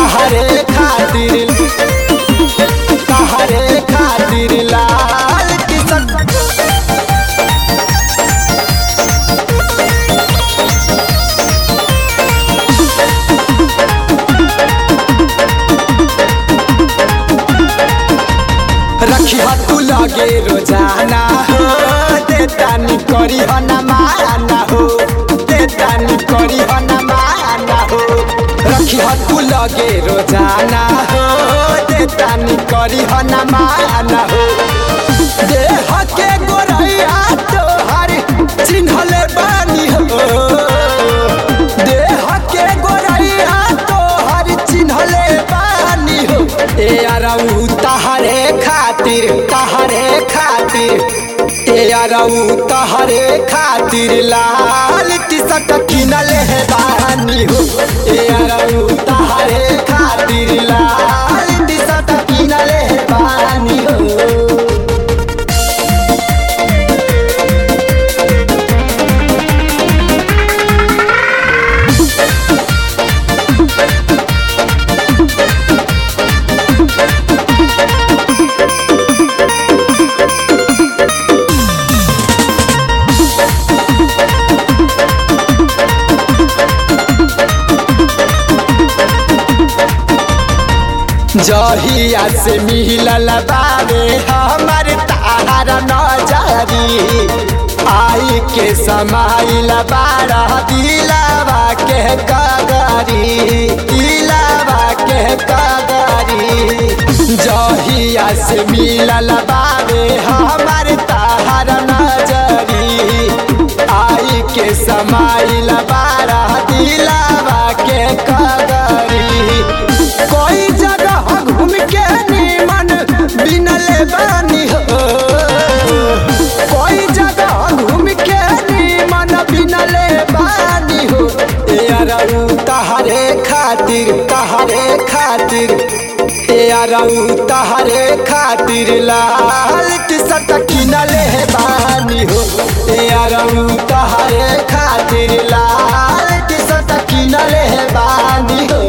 तहरे खातिर तहरे खातिर लाल टी शर्ट रखी तू लगे रोजाना हो देतानी करी हो न माना हो देतानी करी हो न माना हो रखी तू लगे रोजाना हो देतानी करी हो न माना हो देह के गोरैया तोहर चिन्हले बानी हो देह के गोरैया तोहर चिन्हले बानी हो ए अरऊ तहरे खातिर तहरे खातिर ए अरऊ तहरे खातिर लाल टी शर्ट किनले है बानी हो ए अरऊ तहरे खातिर लाल टी शर्ट किनले है बानी हो जहिया से मिलल बारे हमर तार नजरी आई के समाइल बारा दिलावा के कगरी दिलावा के कगरी जहिया से मिलल बारे हमर तार नजरी आई के समाइल बारा दिलावा के कगरी कोई जगह घूम के निमन बिनले बानी हो कोई जगह घूम के निमन बिनले बानी हो ए अरऊ तहरे खातिर तहरे खातिर ए अरऊ तहरे खातिर लाल टी शर्ट किनले है बानी हो ए अरऊ तहरे खातिर लाल टी शर्ट किनले है बानी हो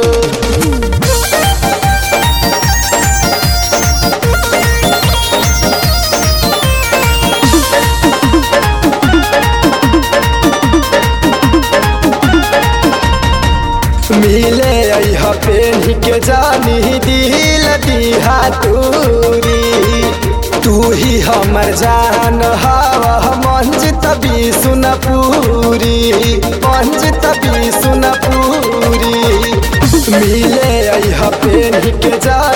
मिले अह पेन्ही के जानी दिल दिहा तूरी तू ही हमर जान हवा मंज तभी सुन पूरी मंज तभी सुन पूरी मिले अह पेन्ही के जानी